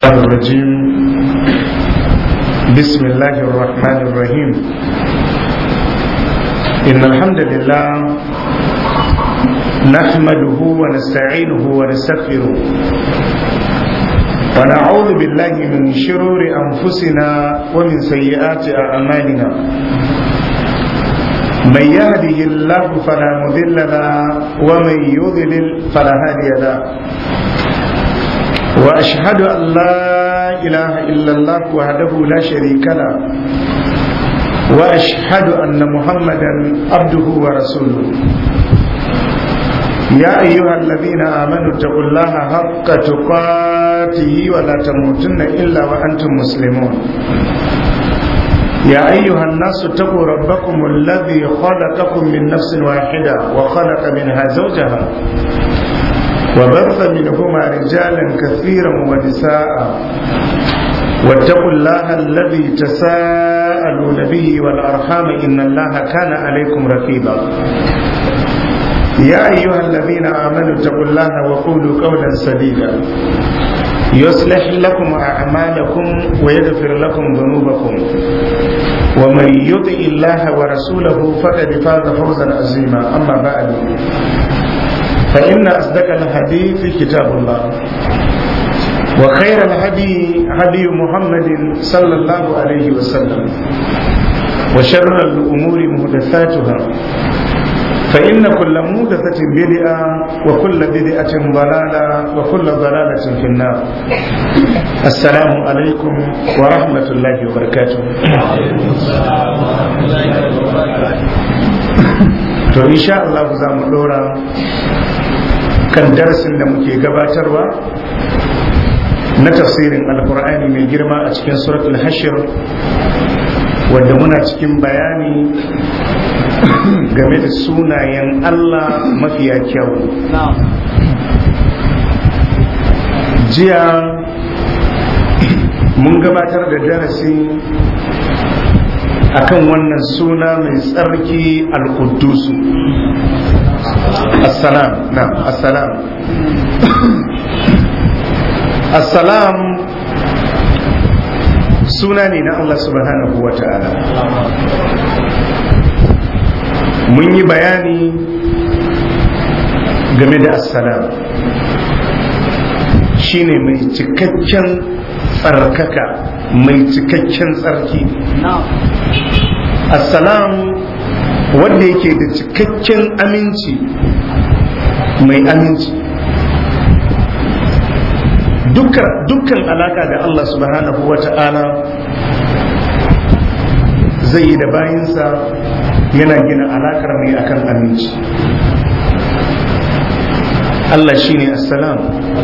الشيطان الرجيم بسم الله الرحمن الرحيم إن الحمد لله نحمده ونستعينه ونستغفره ونعوذ بالله من شرور أنفسنا ومن سيئات أعمالنا من يهده الله فلا مضل له ومن يضلل فلا هادي له واشهد ان لا اله الا الله وحده لا شريك له واشهد ان محمدا عبده ورسوله يا ايها الذين امنوا اتقوا الله حق تقاته ولا تموتن الا وانتم مسلمون يا أيها الناس اتقوا ربكم الذي خلقكم من نفس واحدة وخلق منها زوجها وبث منهما رجالا كثيرا ونساء واتقوا الله الذي تساءلون به والأرحام إن الله كان عليكم رقيبا يا أيها الذين آمنوا اتقوا الله وقولوا قولا سديدا يصلح لكم أعمالكم ويغفر لكم ذنوبكم ومن يطع الله ورسوله فقد فاز فوزا عظيما أما بعد فإن أصدق الحديث كتاب الله وخير الهدي هدي محمد صلى الله عليه وسلم وشر الأمور محدثاتها فإن كل مودثة بدعة وكل بدعة ضلالة وكل ضلالة في النار السلام عليكم ورحمة الله وبركاته to insha Allah za mu dora kan darasin da muke gabatarwa na tafsirin alkur'ani mai girma a cikin suratul hashir wadda muna cikin bayani game da sunayen Allah mafiya kyau. Jiya mun gabatar da darasi akan wannan suna mai tsarki al-Quddusu. Assalam, na, assalam. Assalam suna ne na Allah subhanahu wa ta'ala. mun yi bayani game da assalam shine mai cikakken tsarkaka mai cikakken tsarki assalam wanda yake da cikakken aminci mai aminci dukkan alaka da Allah subhanahu wa ta'ala zai yi da bayinsa yana gina alakar ne akan aminci Allah shine assalam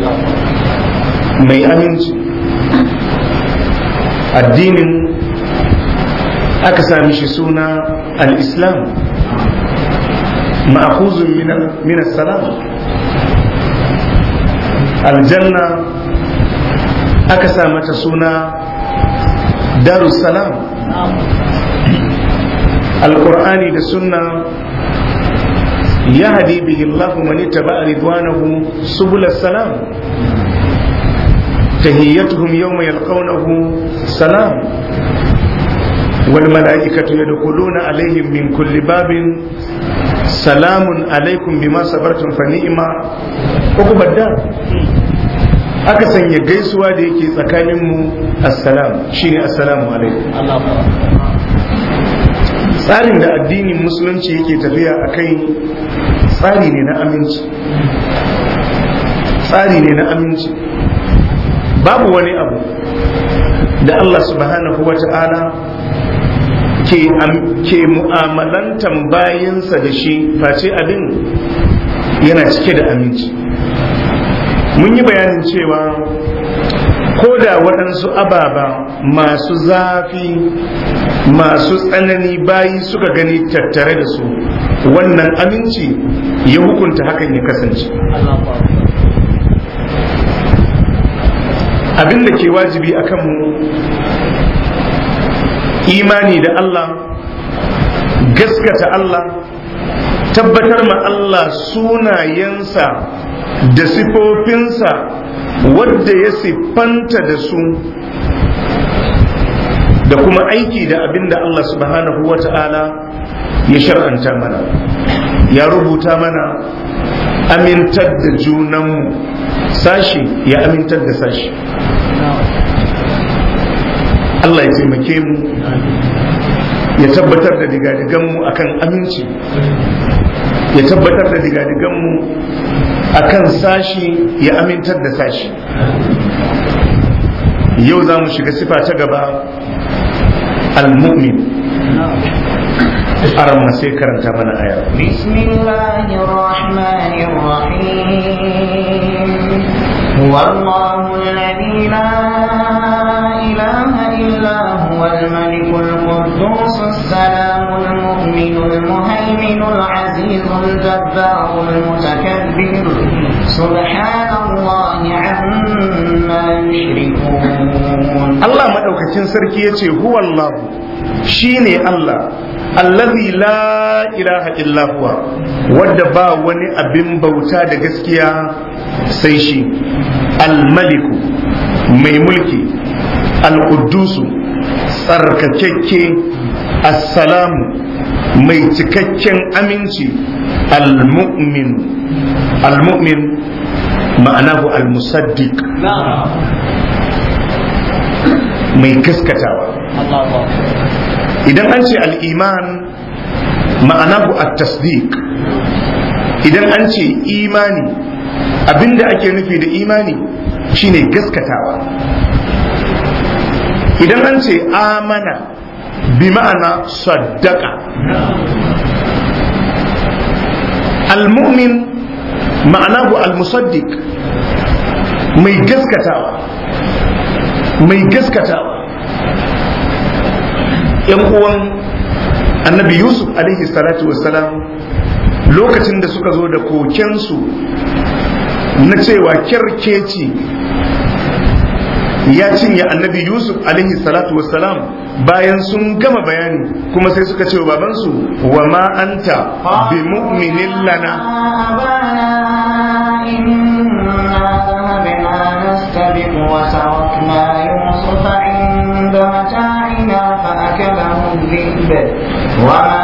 mai aminci addinin aka sami shi suna al-islam ma'khuzun min salam aljanna aka sa mata suna darussalam القرآن da sunna يهدي به الله من اتبع رضوانه سبل السلام تهيتهم يوم يلقونه سلام والملائكة يدخلون عليهم من كل باب سلام عليكم بما صبرتم فنعم عقب الدار aka sanya gaisuwa da yake tsakaninmu assalam shine assalamu alaikum tsarin da addinin musulunci yake tafiya a kai tsari ne na aminci tsari ne na aminci babu wani abu da Allah subhanahu wa ta'ala ke mu'amalantan bayansa da shi face abin yana cike da aminci mun yi bayanin cewa ko da waɗansu ababa masu zafi masu tsanani bayi suka gani tattare da su wannan aminci ya hukunta hakan ya kasance abin da ke wajibi a kanmu imani da Allah gaskata Allah tabbatar ma Allah sunayensa da sifofinsa wadda ya siffanta da su da kuma aiki da abin da Allah subhanahu wa ta'ala ya shar'anta mana ya rubuta mana amintar da junanmu sashi ya amintar da sashi Allah ya taimake mu ya tabbatar da digadiganmu akan aminci ya tabbatar da digadiganmu akan sashi ya amintar da sashi yau za mu shiga sifa ta gaba al-mu'min aran ma sai karanta mana aya bismillahir rahmanir rahim huwa allahu alladhi la ilaha illa huwa al-malik al-quddus as-salam al-mu'min al-muhaymin al-aziz al-jabbar al-mutakabbir subhanallahi amma yushrikun Allah madaukakin sarki yace huwa Allah shine Allah allazi la ilaha illa huwa wadda ba wani abin bauta da gaskiya sai shi almaliku mai mulki alƙuddusu tsarkakekke assalamu mai cikakken aminci almu'min almu'min ma'anahu almusaddiq mai gaskatawa idan an ce al'iman ma'anahu at-tasdiq idan an ce imani abinda ake nufi da imani shine gaskatawa idan an ce amana bi ma'ana saddaka al-mu'min ma'anahu al-musaddiq mai gaskatawa mai gaskatawa yan uwan annabi yusuf alaihi salatu wassalam lokacin da suka zo da kokensu na cewa kyarkeci ya cinye annabi yusuf alaihi salatu wassalam bayan sun gama bayani kuma sai suka ce wa babansu wa ma anta bi mu'minin lana وتركنا يوسف عند متاعنا فأكله الذئب وما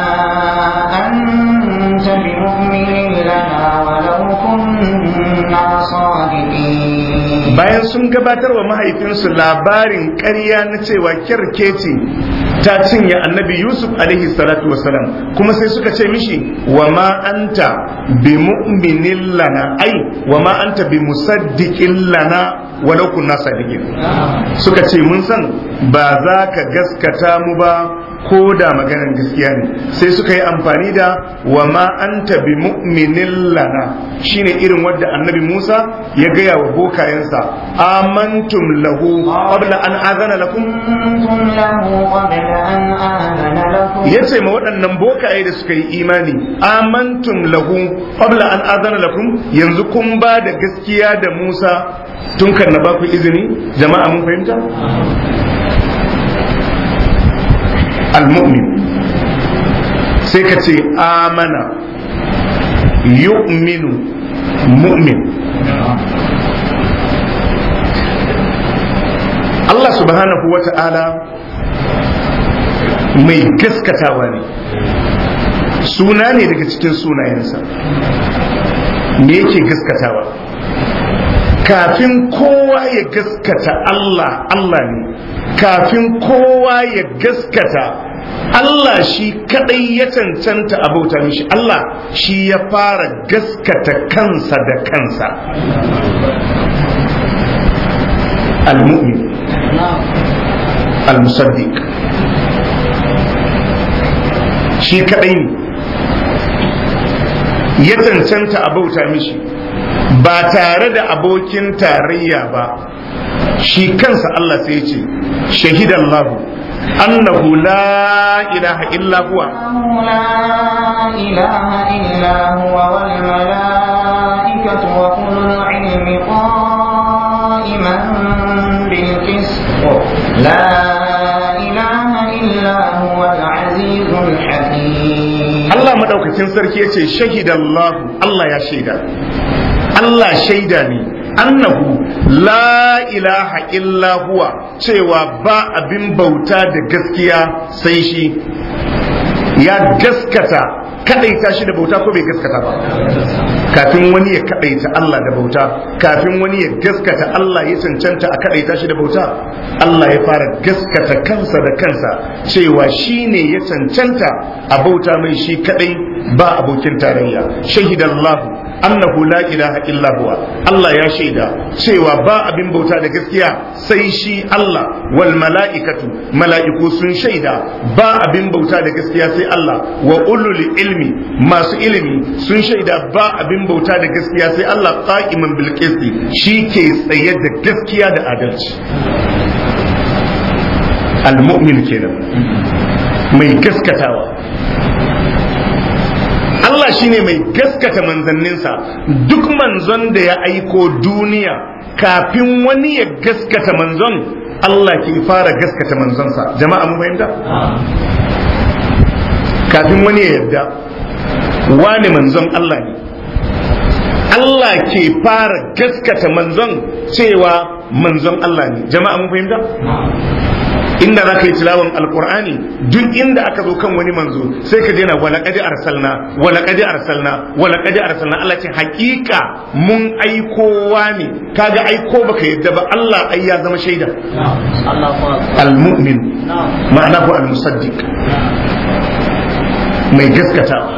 أنت بمؤمن لنا ولو كنا صادقين bayan sun gabatar wa mahaifinsu labarin ƙarya na cewa kyarkeci ta cinye annabi yusuf alaihi salatu wasalam kuma sai suka ce mishi wa ma anta bi mu'minin lana ai wa ma anta bi musaddiqin lana walau kunna sadiqin suka ce mun san ba za ka gaskata mu ba ko da maganar gaskiya ne sai suka yi amfani da wa ma anta bi mu'minin lana shine irin wadda annabi Musa ya gaya wa bokayensa amantum lahu qabla an azana lakum yace ma waɗannan bokaye da suka yi imani amantum lahu qabla an azana lakum yanzu kun ba da gaskiya da Musa tun kan na ba ku izini jama'a mun fahimta المؤمن سيكتي آمن يؤمن مؤمن Allah subhanahu wa ta'ala mai gaskatawa ne suna ne daga cikin sunayensa me yake gaskatawa kafin kowa ya gaskata Allah Allah ne kafin kowa ya gaskata Allah shi kadai ya cancanta a bauta mishi Allah shi ya fara gaskata kansa da kansa al-mu'min al-musaddiq shi kadai ne ya cancanta a bauta mishi ba tare da abokin tarayya ba shi kansa Allah sai ce shahidan lahu annahu la ilaha illa huwa لا إله إلا هو والملائكة وأولو العلم قائما بالقسط لا إله إلا هو العزيز الحكيم Allah madaukakin sarki ya ce shahidan lahu Allah ya shaida Allah shaida ne annahu la ilaha illa huwa cewa ba abin bauta da gaskiya sai shi ya gaskata kadaita shi da bauta ko bai gaskata ba kafin wani ya kadaita Allah da bauta kafin wani ya gaskata Allah ya cancanta a kadaita shi da bauta Allah ya fara gaskata kansa da kansa cewa shi ne ya cancanta a bauta mai shi kadai ba abokin tarayya shahidallahu annahu la ilaha illa huwa Allah ya shaida cewa ba abin bauta da gaskiya sai shi Allah wal mala'ikatu mala'iku sun shaida ba abin bauta da gaskiya sai Allah wa ulul ilmi masu ilimi sun shaida ba abin bauta da gaskiya sai Allah qa'iman bil qisti shi ke tsaye da gaskiya da adalci al mu'min kenan mai gaskatawa Allah shine mai gaskata manzanninsa duk manzon da ya aiko duniya kafin wani ya gaskata manzon Allah ke fara gaskata manzonsa jama'a mun fahimta kafin wani ya yarda wani manzon Allah ne Allah ke fara gaskata manzon cewa manzon Allah ne jama'a mun fahimta inda za ka yi tilawan alkur'ani duk inda aka zo kan wani manzo sai ka daina wala kadi arsalna wala kadi arsalna wala kadi arsalna Allah ce hakika mun aiko ne kaga aiko baka yadda ba Allah ai ya zama shaida almu'min ma'ana ko almusaddiq mai gaskatawa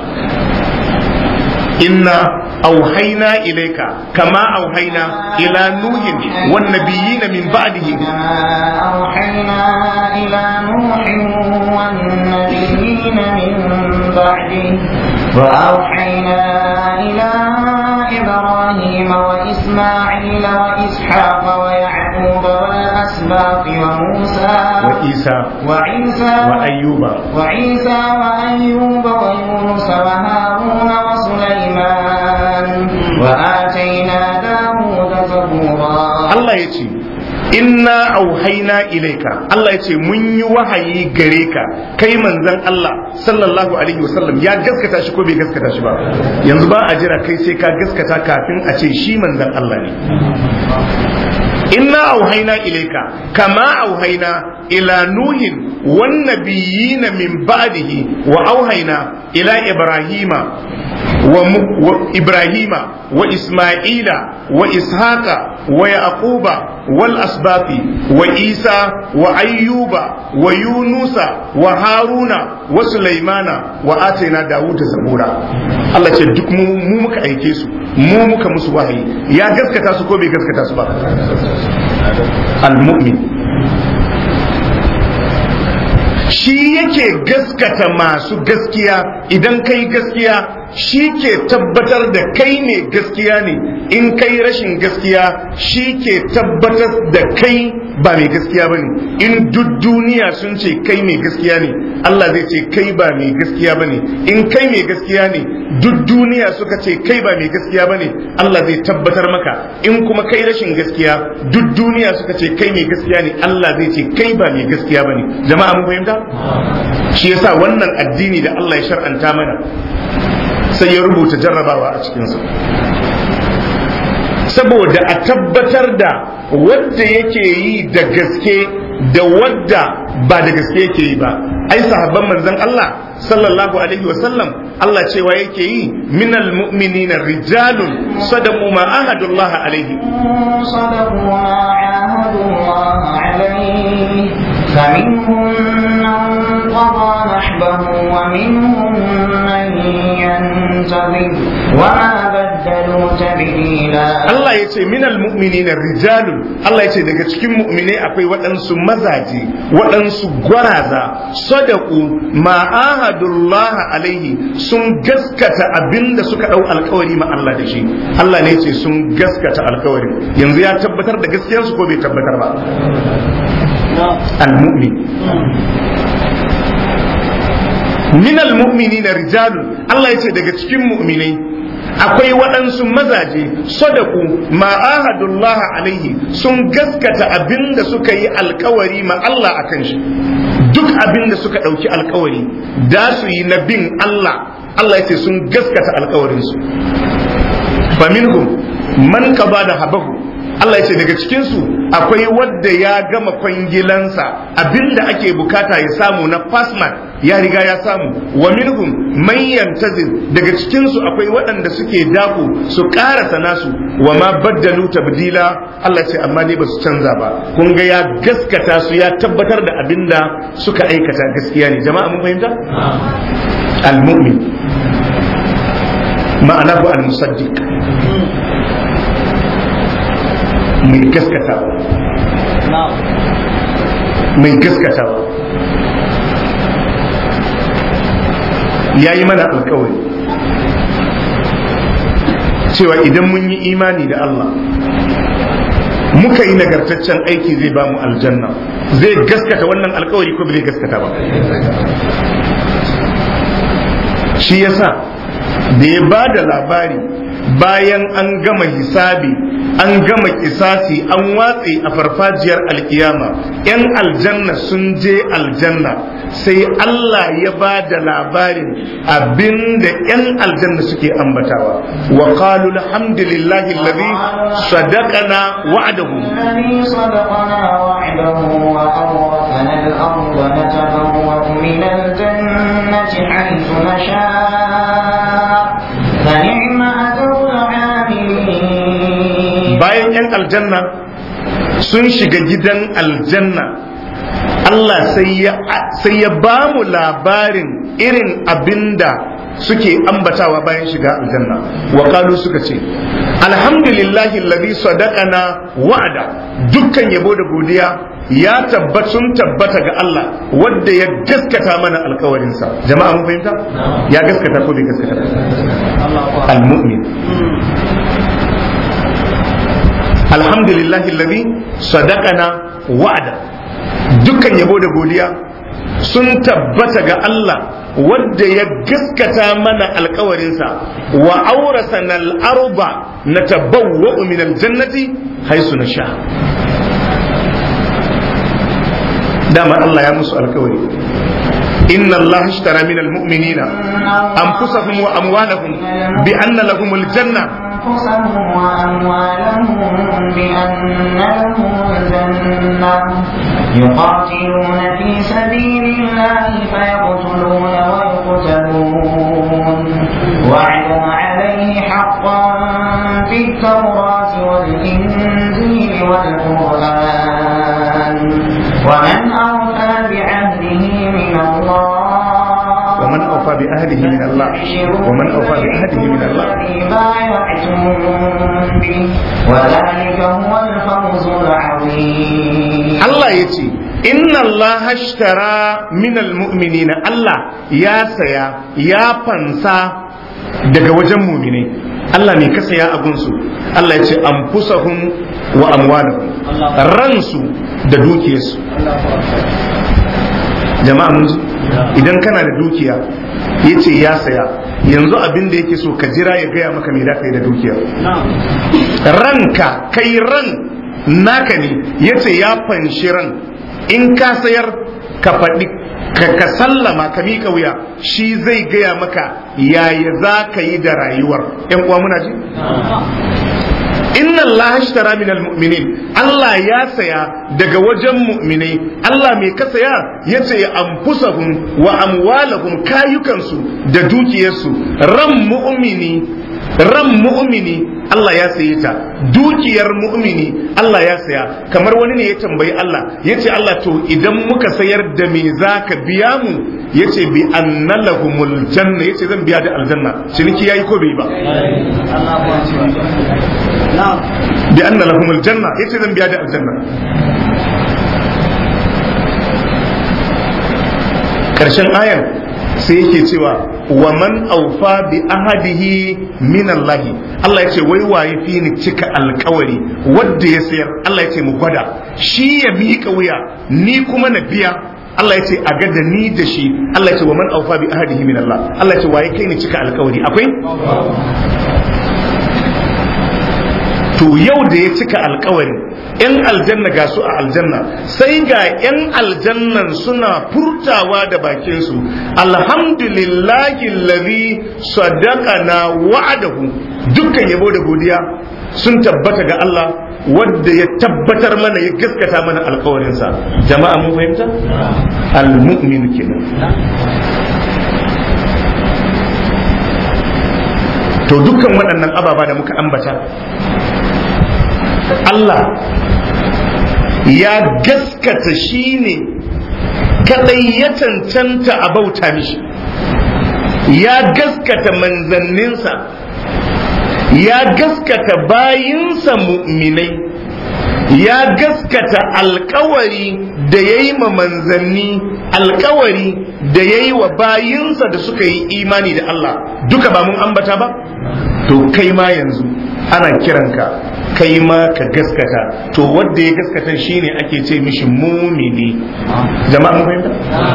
inna auhaina ilaika kama auhaina ila nuhin wan nabiyina min ba'dihi أوحينا إلى نوح والنبيين من بعده وأوحينا إلى إبراهيم وإسماعيل وإسحاق ويعقوب والأسباط وموسى وعيسى وعيسى وأيوب وعيسى وأيوب ويونس وهارون وسليمان وآتينا داود زبورا Allah ya ce inna auhaina ilaika Allah ya ce mun yi wahayi gare ka kai manzon Allah sallallahu alaihi wasallam ya gaskata shi ko bai gaskata shi ba yanzu ba a jira kai sai ka gaskata kafin a ce shi manzon Allah ne inna auhaina ilaika kama auhaina ila nuhin wan nabiyina min ba'dihi wa auhaina ila ibrahima وإبراهيم وإسماعيل وإسحاق ويعقوب والأسباط وإيسى وأيوب ويونس وهارون وسليمان وآتينا داود زبورا Allah ce duk mu muka aike su mu muka musu wahayi ya gaskata su ko bai gaskata su ba al-mu'min shi yake gaskata masu gaskiya idan kai gaskiya shi ke tabbatar da kai ne gaskiya ne in kai rashin gaskiya shi ke tabbatar da kai ba mai gaskiya ba ne in duk duniya sun ce kai mai gaskiya ne Allah zai ce kai ba mai gaskiya ba ne in kai mai gaskiya ne duk duniya suka ce kai ba mai gaskiya ba ne Allah zai tabbatar maka in kuma kai rashin gaskiya duk duniya suka ce kai mai gaskiya ne Allah zai ce kai ba mai gaskiya ba ne jama'a mun fahimta shi yasa wannan addini da Allah ya shar'anta mana sai ya rubuta jarrabawa a cikinsa saboda a tabbatar da wadda yake yi da gaske da wadda ba da gaske yake yi ba ai sahabban manzon Allah sallallahu alaihi wasallam Allah cewa yake yi minal mu'minina rijalun sadaqu ma ahadullah alaihi صدقوا ما عاهدوا الله عليه فمنهم من قضى نحبه ومنهم من ينتظر وما بدلوا تبديلا Allah ya ce minal mu'minina rijalun Allah ya ce daga cikin mu'minai akwai waɗansu mazaje waɗansu gwaraza sadaku ma ahadullah alaihi sun gaskata abinda suka ɗau alkawari ma Allah da shi Allah ne ya ce sun gaskata alkawari yanzu ya tabbatar da gaskiyarsu ko bai tabbatar ba al-mu'min minal mu'minina rijalun Allah ya ce daga cikin mu'minai akwai waɗansu mazaje sadaku ma ahadullah alaihi sun gaskata abinda suka yi alkawari ma Allah akan shi duk abinda suka ɗauki alkawari da su yi na bin Allah Allah ya ce sun gaskata alkawarinsu faminhum man qada da habahu Allah ya ce daga cikinsu akwai wadda ya gama kwangilansa abinda ake bukata ya samu na fasman ya riga ya samu wa minhum man yantazir daga cikinsu akwai waɗanda suke dako su ƙarasa nasu wa ma baddalu tabdila Allah ya ce amma dai ba su canza ba kun ga ya gaskata su ya tabbatar da abinda suka aikata gaskiya ne jama'a mun fahimta al-mu'min ma'ana ku al-musaddiq mai gaskatawa mai gaskatawa ya yi mana alkawari cewa idan mun yi imani da Allah muka yi nagartaccen aiki zai ba mu aljanna zai gaskata wannan alkawari ko bai gaskata ba shi yasa da ya ba da labari bayan an gama hisabi an gama kisasi an watse a farfajiyar alkiyama yan aljanna sun je aljanna sai Allah ya ba da labarin abinda yan aljanna suke ambatawa wa qalu alhamdulillahi alladhi sadaqana wa'adahu الذي صدقنا وعده وأورثنا الأرض نتبوأ من الجنة حيث نشاء فنعم أجر العاملين bayan yan aljanna sun shiga gidan aljanna Allah sai ya sai ya ba mu labarin irin abinda suke ambatawa bayan shiga aljanna wa qalu suka ce alhamdulillahi alladhi sadaqana wa'ada dukkan yabo da godiya ya tabbat sun tabbata ga Allah wanda ya gaskata mana alkawarinsa jama'a mun fahimta ya gaskata ko bai gaskata al-mu'min alhamdulillahi alladhi sadaqana wa'ada dukkan yabo da godiya sun tabbata ga Allah wadda ya gaskata mana alkawarinsa wa aurasana al-arba natabawwa'u min al-jannati haisu nasha dama Allah ya musu alkawari inna Allah ishtara min al-mu'minina anfusahum wa amwalahum bi anna lahum al-janna أنفسهم وأموالهم بأن لهم الجنة يقاتلون في سبيل الله فيقتلون ويقتلون وعدا عليه حقا في التوراة والإنجيل والقرآن ومن أوفى بعهده من الله ومن أوفى بعهده من الله ومن أوفى بعهده من الله بايعتم به وذلك هو الفوز العظيم Allah ya ce inna Allah ashtara minal mu'minina Allah ya saya ya fansa daga wajen muminai Allah ne ka saya abunsu Allah ya ce anfusahum wa amwalahum ransu da dukiyarsu jama'a mun ji idan kana da dukiya ya ce ya saya yanzu abin da yake so ka jira ya gaya maka me da kai da dukiya ranka kai ran naka ne ya ce ya fanshi ran in ka sayar ka faɗi ka ka sallama ka miƙa wuya shi zai gaya maka yaya za ka yi da rayuwar ‘yan uwa muna ji? inna Allah ashtara min almu'minin Allah ya saya daga wajen mu'minai Allah mai ka saya yace ya anfusahum wa amwalahum kayukansu da dukiyarsu ran mu'mini ran mu'mini Allah ya saye ta dukiyar mu'mini Allah ya saya kamar wani ne ya tambayi Allah yace Allah to idan muka sayar da me zaka biya mu yace bi anna lahumul janna yace zan biya da aljanna ciniki yayi ko bai ba bi anna lahumul janna yace zan biya da aljanna karshen ayan sai yake cewa wa man aufa bi ahadihi min Allah Allah ya ce wai waye fi ni cika alkawari wanda ya sayar Allah ya ce mu gwada shi ya miƙa wuya ni kuma na biya Allah ya ce a ga da ni da shi Allah ya ce wa man aufa bi ahadihi min Allah Allah ya ce waye kai ni cika alkawari akwai to yau da ya cika alkawari yan aljanna ga su a aljanna sai ga yan aljannan suna furtawa da bakinsu alhamdulillahi alladhi sadaqana wa'adahu dukkan yabo da godiya sun tabbata ga Allah wadda ya tabbatar mana ya gaskata mana alkawarinsa jama'a mun fahimta al-mu'min kenan to dukkan waɗannan ababa da muka ambata Allah ya gaskata shi ne kadai ya cancanta a bauta mishi ya gaskata manzanninsa ya gaskata bayinsa mu'minai ya gaskata alkawari da ya yi ma manzanni alkawari da ya yi wa bayinsa da suka yi imani da Allah duka ba mun ambata ba to kai ma yanzu ana kiranka kai ma ka gaskata to wanda ya gaskata shine ake ce mishi mumini jama'a mun fahimta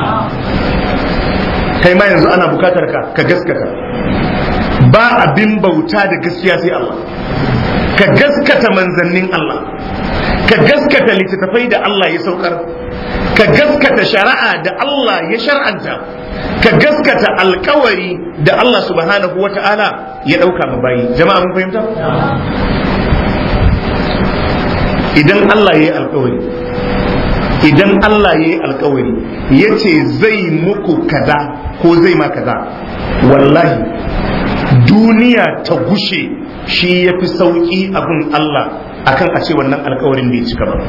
kai ma yanzu ana bukatar ka ka gaskata ba abin bauta da gaskiya sai Allah ka gaskata manzannin Allah ka gaskata littattafai da Allah ya saukar ka gaskata shari'a da Allah ya shar'anta ka gaskata alkawari da Allah subhanahu wa ta'ala ya ɗauka ma bayi jama'a mun fahimta idan Allah ya yi alkawari idan Allah ya yi alkawari ya ce zai muku kaza ko zai ma kaza wallahi duniya ta gushe shi ya fi sauƙi abin Allah akan a ce wannan alkawarin bai cika ba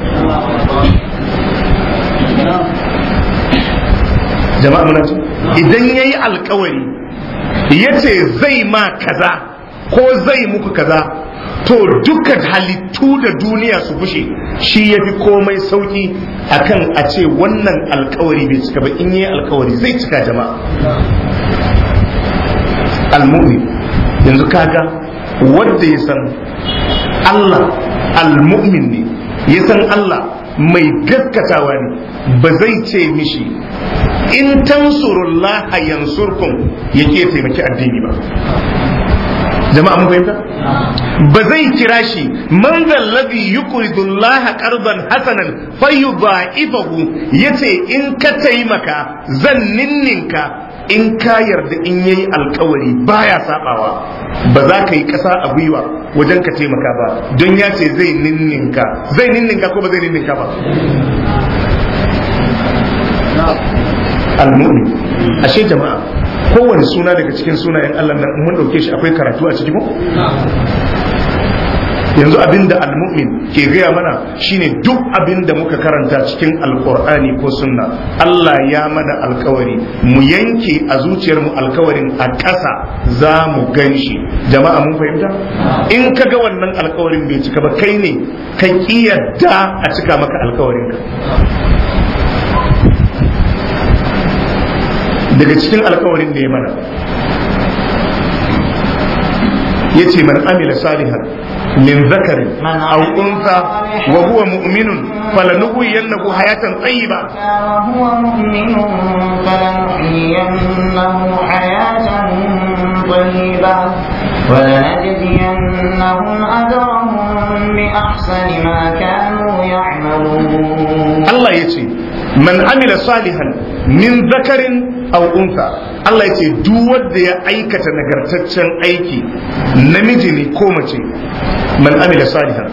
jama'a muna ce idan ya yi alkawari ya ce zai ma kaza ko zai muku kaza to dukkan halittu da duniya su gushe shi ya fi komai sauki akan a ce wannan alkawari bai cika ba in yi alkawari zai cika jama'a almu'min yanzu kaga wanda ya san Allah almu'min ne ya san Allah mai gaskatawa ne ba zai ce mishi in tansurullaha yansurkum yake taimaki addini ba jama'a mun fahimta ba zai kira shi man zallabi yuqridu Allah qardan hasanan fayudha'ifahu yace in ka taimaka zan ninninka in ka yarda in yayi alkawari baya sabawa ba za ka yi kasa a gwiwa wajen ka taimaka ba don ya ce zai ninninka zai ninninka ko ba zai ninninka ba al-mu'min ashe jama'a kowane suna daga cikin sunayen Allah nan mun dauke shi akwai karatu a cikin yanzu abinda al-mu'min ke gaya mana shine duk abinda muka karanta cikin alkur'ani ko sunna Allah ya mana alkawari mu yanke a zuciyar mu alkawarin a ƙasa za mu gan shi jama'a mun fahimta in ka ga wannan alkawarin bai cika ba kai ne ka kiyarda a cika maka alkawarin ka daga cikin alkawarin da ya mana ya ce man amila salihan min zakarin aw unsa wa huwa mu'minun falanuhyiyannahu hayatan tayyiba وهو مؤمن فلنحيينه حياة طيبة ولنجزينهم أجرهم بأحسن ما كانوا يعملون Allah ya ce man amila salihan min zakarin aw unsa Allah ya ce duk wanda ya aikata nagartaccen aiki namiji ne ko mace man amila salihan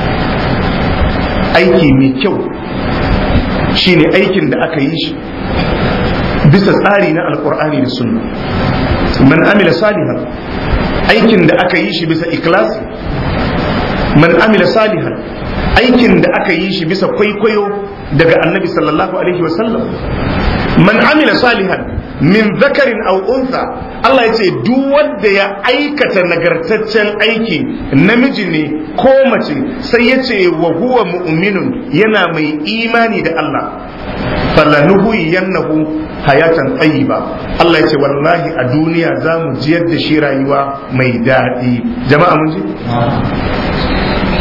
aiki mai kyau shine aikin da aka yi shi bisa tsari na alkur'ani da sunna man amila salihan aikin da aka yi shi bisa ikhlasi man amila salihan aikin da aka yi shi bisa kwaikwayo daga annabi sallallahu alaihi wasallam man amila salihan min zakarin aw unsa Allah ya ce duk wanda ya aikata nagartaccen aiki namiji ne ko mace sai ya ce wa huwa mu'minun yana mai imani da Allah falanuhu yannahu hayatan tayyiba Allah ya ce wallahi a duniya za mu jiyar da shi rayuwa mai daɗi jama'a mun ji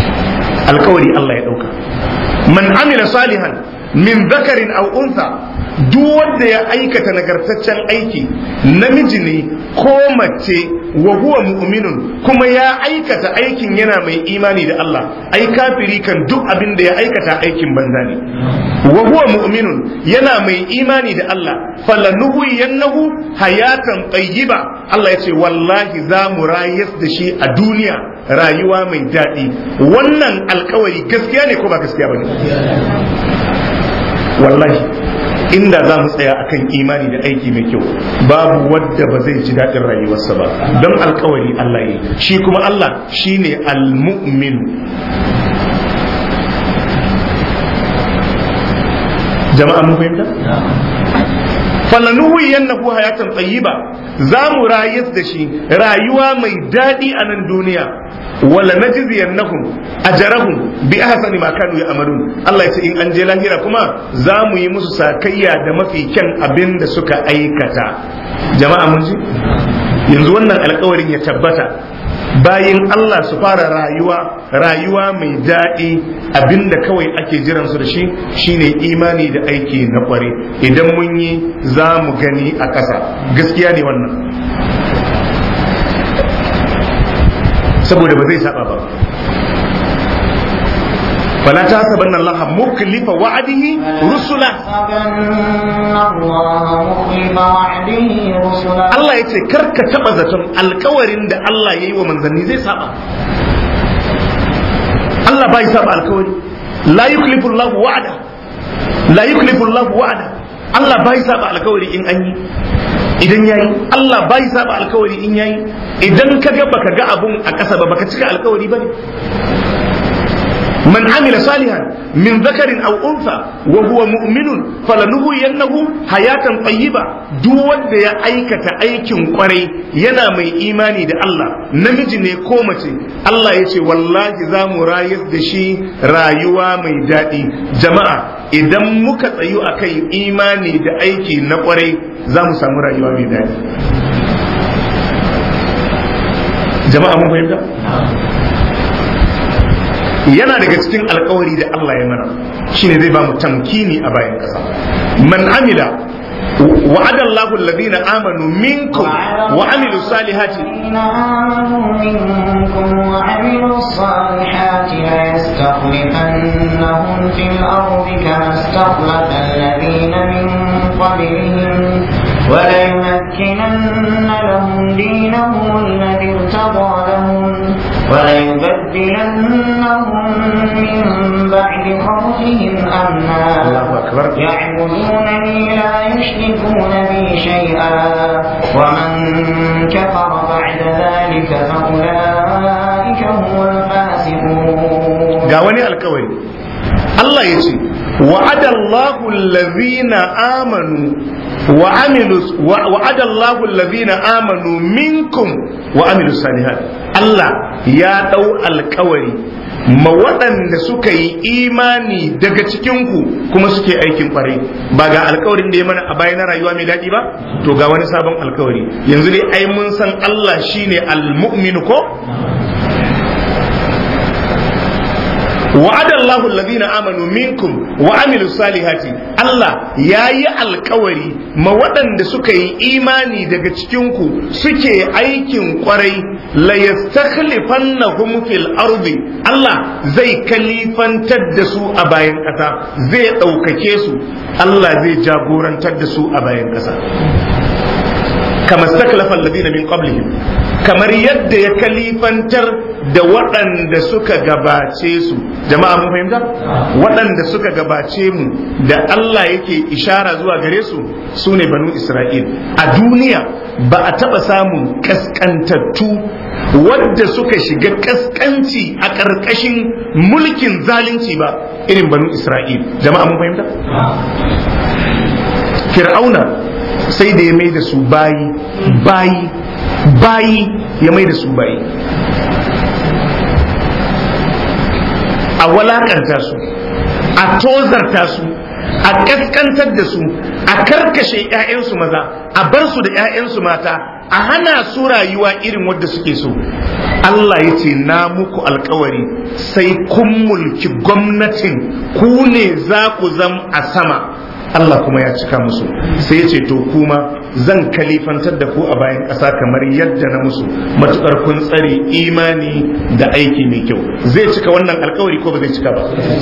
alkawari Allah ya ɗauka man amila salihan min zakarin aw unsa duk wanda ya aikata nagartaccen aiki namiji ne ko mace wa huwa mu'minun kuma ya aikata aikin yana mai imani da Allah ai kafiri kan duk abin da ya aikata aikin banza ne wa huwa mu'minun yana mai imani da Allah falanuhu yannahu hayatan tayyiba Allah ya ce wallahi za mu rayas da shi a duniya rayuwa mai daɗi wannan alkawari gaskiya ne ko ba gaskiya ba ne wallahi inda za mu tsaya akan imani da aiki mai kyau babu wadda ba zai ji daɗin rayuwarsa ba don alkawari Allah yi shi kuma Allah shine al-mu'min jama'a mun fahimta falanuhu yannahu hayatan tayyiba za mu rayar da shi rayuwa mai daɗi a nan duniya wala najziyannahum ajrahum bi ahsani ma kanu ya'malun Allah ya ce in an je lahira kuma za mu yi musu sakayya da mafi kyan abin da suka aikata jama'a mun ji yanzu wannan alkawarin ya tabbata bayin Allah su fara rayuwa rayuwa mai daɗi abinda kawai ake jiran su da shi shine imani da aiki na kware idan mun yi za mu gani a ƙasa gaskiya ne wannan saboda ba zai saba ba فلا تحسبن الله مخلف وعده رسلا Allah ya ce karka taba zaton alkawarin da Allah ya yi wa manzanni zai saba Allah bai saba alkawari la yuklifu Allah wa'ada la yuklifu Allah wa'ada Allah bai saba alkawari in an yi idan yayi Allah bai saba alkawari in yayi idan ka ga baka ga abun a ƙasa ba baka cika alkawari bane من عمل صالحا من ذكر او انثى وهو مؤمن فلنهينه حياه طيبه duk wanda ya aikata aikin kwarai yana mai imani da Allah namiji ne ko mace Allah ya ce wallahi za mu rayar da shi rayuwa mai daɗi jama'a idan muka tsayu akan imani da aiki na kwarai za mu samu rayuwa mai daɗi jama'a mun fahimta yana daga cikin alkawari da Allah ya mana shine zai ba mu tamkini a bayan ƙasa man amila وعد الله الذين آمنوا منكم وعملوا الصالحات آمنوا منكم وعملوا الصالحات ليستخلفنهم في الأرض كما استخلف الذين من قبلهم وليمكنن لهم دينهم الذي ارتضى لهم وليبدلنهم من بعد خوفهم أمنا يعبدونني لا يشركون بي شيئا ومن كفر بعد ذلك فأولئك هم الفاسقون قاوني الكوي الله يجي وعد الله الذين آمنوا وعملوا وعد الله الذين آمنوا منكم وعملوا الصالحات الله يا دو الكوري ma waɗanda suka yi imani daga cikinku kuma suke aikin ƙwarai ba ga alkawarin da ya mana a baya na rayuwa mai daɗi ba to ga wani sabon alkawari yanzu dai ai mun san Allah shine al-mu'min ko وعد الله الذين آمنوا منكم وعملوا الصالحات الله yayi alkawari ma waɗanda suka yi imani daga cikinku suke aikin kwarai la yastakhlifannahum fil ardi Allah zai kalifantar da su a bayan ƙasa zai ɗaukake su Allah zai jagorantar da su a bayan ƙasa kama staklafa alladhina min qablihim kamar yadda ya kalifantar da waɗanda suka gabace su jama'a mun fahimta waɗanda suka gabace mu da Allah yake ishara zuwa gare su su ne banu Isra'il a duniya ba a taɓa samun kaskantattu wadda suka shiga kaskanci a ƙarƙashin mulkin zalunci ba irin banu Isra'il jama'a mun fahimta fir'auna sai da ya mai da su bayi bayi bayi ya mai da su bayi a walakanta su a tozarta su a kaskantar da su a karkashe 'ya'yansu maza a bar su da 'ya'yansu mata a hana su rayuwa irin wadda suke so Allah ya ce na muku alkawari sai kun mulki gwamnatin ku ne za ku zam a sama Allah kuma ya cika musu sai ya ce to kuma zan kalifantar da ku a bayan ƙasa kamar yadda na musu matukar kun tsare imani da aiki mai kyau zai cika wannan alkawari ko ba zai cika ba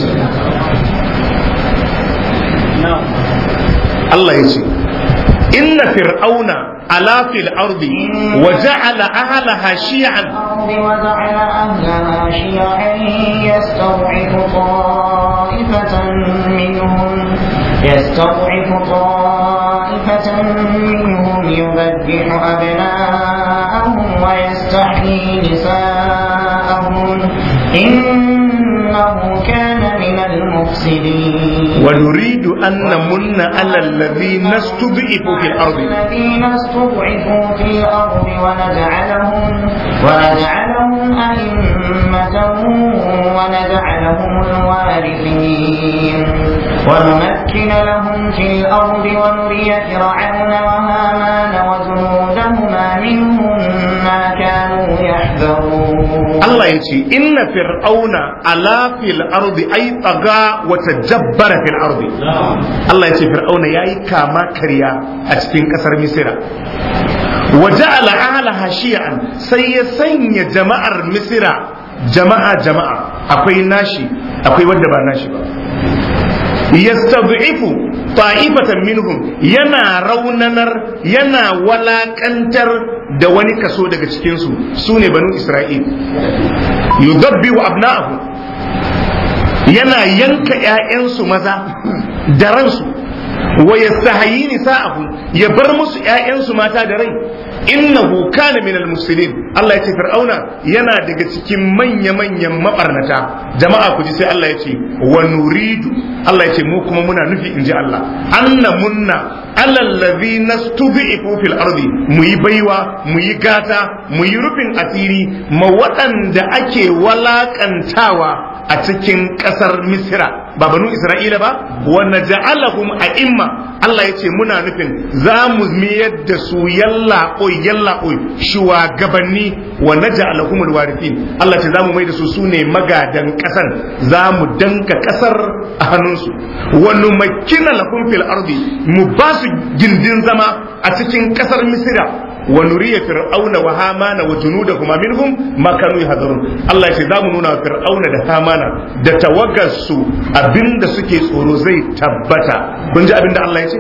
Allah ya ce inna fir'auna ala fil ardi wa ja'ala ahlaha shi'an وجعل أهلها شيعا يستضعف طائفة منهم يستضعف طائفة منهم يذبح أبناءهم ويستحيي نساءهم إنه كان من المفسدين ونريد أن نمن على الذين استضعفوا في الأرض الذين استضعفوا في الأرض ونجعلهم ونجعلهم أئمة ونجعلهم الوارثين ونمكن لهم في الأرض ونري فرعون وهامان وجنودهما منهم ما كانوا يحذرون Allah ya ce inna fir'auna ala fil ardi ay taga wa tajabbara fil ardi Allah ya ce fir'auna yayi kama karya a cikin kasar Misira wa ja'ala ahlaha shi'an sai ya sanya jama'ar Misira jama'a jama'a akwai nashi akwai wanda ba nashi ba yastad'ifu ta'ifatan minhum yana raunanar yana walakantar da wani kaso daga cikinsu su ne banu isra'il yudabbi wa abna'ahu yana yanka 'ya'yansu maza da ransu wa yastahayi nisa'ahu ya bar musu 'ya'yansu mata da rai innahu kana min al-mufsidin Allah ya ce fir'auna yana daga cikin manya-manyan mabarnata jama'a ku ji sai Allah ya ce wa nuridu Allah ya ce mu kuma muna nufi inji Allah anna munna alal ladhina stud'ifu fil ardi mu yi baiwa mu yi gata mu yi rufin asiri ma waɗanda ake walakantawa a cikin ƙasar Misira ba banu Isra'ila ba wa naj'alahum a'imma Allah ya ce muna nufin za mu miyar da su yalla oi yalla oi shugabanni wa naj'alahum alwarithin Allah ce za mu mai da su sune magadan ƙasar za mu danka ƙasar a hannunsu wa numakkina lahum fil ardi mu ba su gindin zama a cikin ƙasar Misira wa nuriya fir'auna wa hamana wa junudahuma minhum ma kanu yahzarun Allah ya ce za mu nuna wa fir'auna da hamana da tawagarsu abinda suke tsoro zai tabbata kun ji abinda Allah ya ce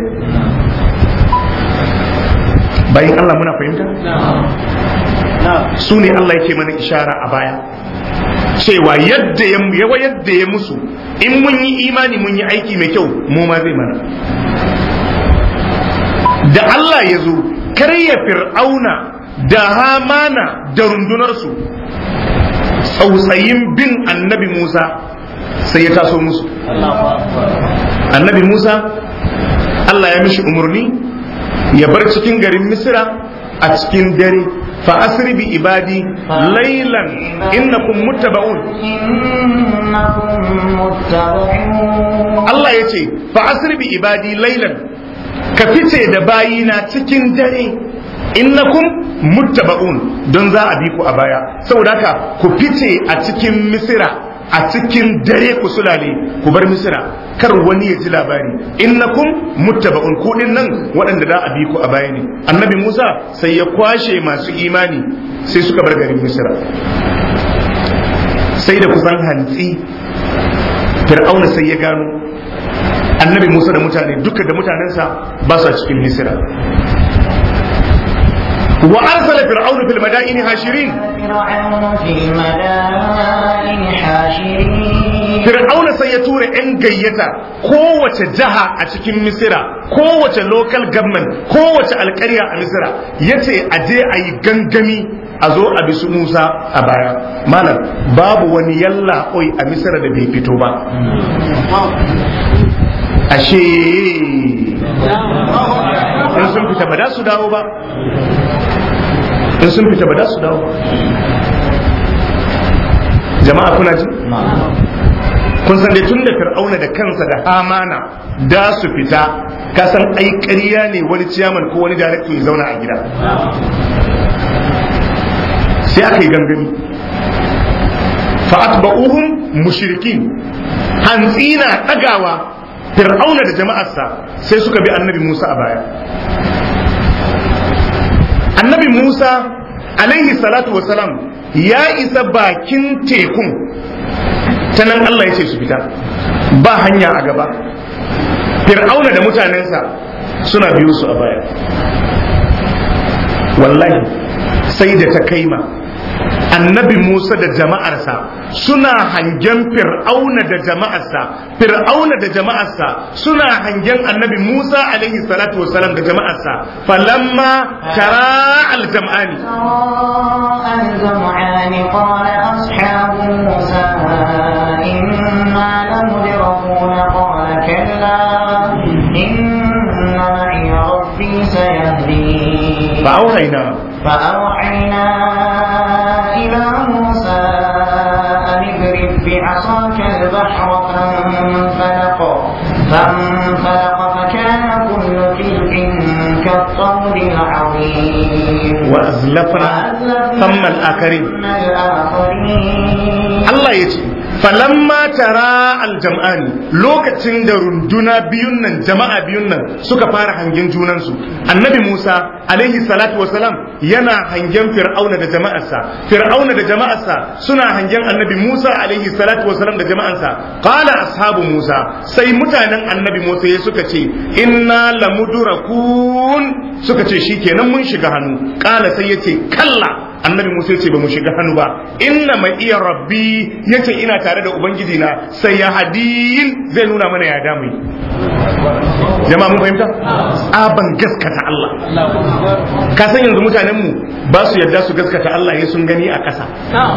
bayan Allah muna fahimta su ne Allah yake mana ishara a baya cewa yadda ya yawa yadda ya musu in mun yi imani mun yi aiki mai kyau mu ma zai mana da Allah ya zo karya fir'auna da hamana da rundunarsu tsautsayin bin annabi Musa sai ya taso musu annabi Musa Allah ya mishi umarni ya bar cikin garin Misira a cikin dare fa asri bi ibadi laylan innakum muttaba'un Allah ya ce fa asri bi ibadi laylan ka fice da bayina cikin dare innakum muttaba'un don za a bi ku a baya saboda haka ku fice a cikin misira a cikin dare ku sulale ku bar misira kar wani ya ji labari innakum muttaba'un ku din nan waɗanda za a bi ku a baya ne annabi Musa sai ya kwashe masu imani sai suka bar garin misira sai da kusan hantsi fir'auna sai ya gano annabi Musa da mutane duka da mutanensa ba su cikin misira wa arsala fir'aunu fil madaini hashirin fir'auna sai ya tura yan gayyata kowace jaha a cikin misira kowace local government kowace alkarya a misira yace a je a yi gangami a zo a bisu musa a baya malam babu wani yalla oi a misira da bai fito ba ashe in sun fita ba da su dawo ba in sun fita ba da su dawo jama'a kuna ji kun san dai tun da fir'auna da kansa da hamana da su fita ka san ai ƙarya ne wani ciyaman ko wani director ya zauna a gida sai aka yi gangami fa'atba'uhum mushrikin hantsi na ɗagawa fir'auna da jama'arsa sai suka bi annabi musa a baya annabi musa alaihi salatu wasalam ya isa bakin tekun ta nan allah ya ce su fita ba hanya a gaba fir'auna da mutanensa suna biyu su a baya wallahi sai da ta kaima annabi Musa da jama'arsa suna hangen fir'auna da jama'arsa fir'auna da jama'arsa suna hangen annabi Musa alaihi salatu wasalam da jama'arsa falamma tara aljam'ani الجمعان قال أصحاب موسى إنا لمدركون قال كلا إن معي ربي سيهدين فأوحينا فأوحينا إلى موسى أن اضرب بعصاك البحر فانفلق فانفلق فكان كل فرق كالطود العظيم وأزلفنا ثم الآخرين الآخرين Allah ya ce falamma tara aljam'ani lokacin da runduna biyun nan jama'a biyun nan suka fara hangen junansu annabi Musa alaihi salatu wasalam yana hangen fir'auna da jama'arsa fir'auna da jama'arsa suna hangen annabi Musa alaihi salatu wasalam da jama'arsa qala ashabu Musa sai mutanen annabi Musa ya suka ce inna lamudrakun suka ce shikenan mun shiga hannu qala sai yace kalla annabi Musa ya ce ba mu shiga hannu ba inna mai iya rabbi ya ce ina tare da ubangiji na sai ya hadin zai nuna mana ya damu jama'a mun fahimta tsaban gaskata Allah ka san yanzu mutanen mu ba su yarda su gaskata Allah ya sun gani a ƙasa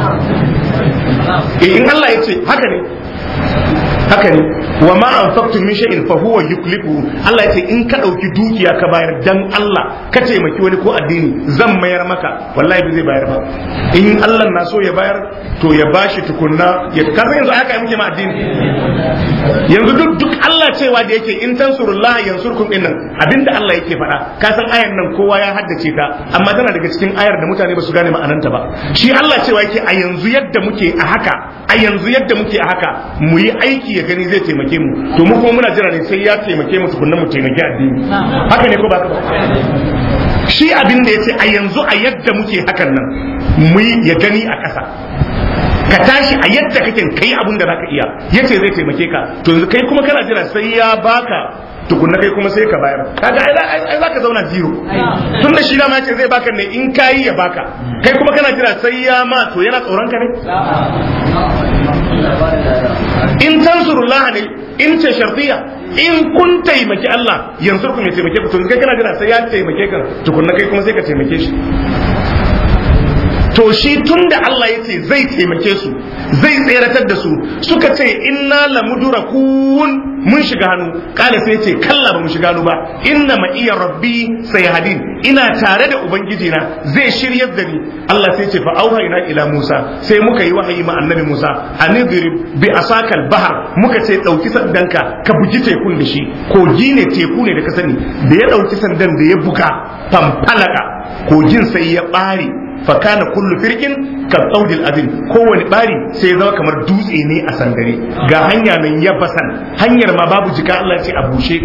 eh in Allah ya ce haka ne haka ne wa ma anfaqtum min shay'in fa huwa yuklifu Allah ya ce in ka dauki dukiya ka bayar dan Allah ka taimaki wani ko addini zan mayar maka wallahi ba zai bayar ba in Allah na so ya bayar to ya bashi tukunna ya ka san yanzu aka yi muke ma addini yanzu duk duk Allah cewa da yake in tansurullah yansurkum din nan abinda Allah yake faɗa ka san ayan nan kowa ya haddace ta amma tana daga cikin ayar da mutane ba su gane ma'ananta ba shi Allah cewa yake a yanzu yadda muke a haka a yanzu yadda muke a haka mu yi aiki ya gani zai taimake mu to mu kuma muna jira ne sai ya taimake mu tukunna mu taimaki addini haka ne ko ba ba shi abin da yace a yanzu a yadda muke hakan nan mu yi ya gani a ƙasa ka tashi a yadda kake kai abin da zaka iya yace zai taimake ka to yanzu kai kuma kana jira sai ya baka tukunna kai kuma sai ka bayar kaga ai za ka zauna zero tun da shi da ma ce zai baka ne in kayi ya baka kai kuma kana jira sai ya ma to yana tsoron ka ne in tansurullah ne in ce shartiya in kun taimaki Allah yanzu kun ya taimake ku to kai kana jira sai ya taimake ka tukunna kai kuma sai ka taimake shi to shi tun da Allah ya ce zai taimake su zai tseratar da su suka ce inna lamudurakun mun shiga hannu kala sai ce kalla ba mu shiga hannu ba inna ma iya rabbi sai hadin ina tare da ubangiji na zai shiryar da ni Allah sai ce fa auhayna ila Musa sai muka yi wahayi ma annabi Musa anidrib bi asakal bahar muka ce dauki sandanka ka bugi tekun da shi kogi ne teku ne da ka sani da ya dauki sandan da ya buga fanfalaka kogin sai ya bare fakana kullu firkin ka tsaudil azim kowane bari sai zama kamar dutse ne a sandare ga hanya nan ya basan hanyar ma babu jika Allah ce a bushe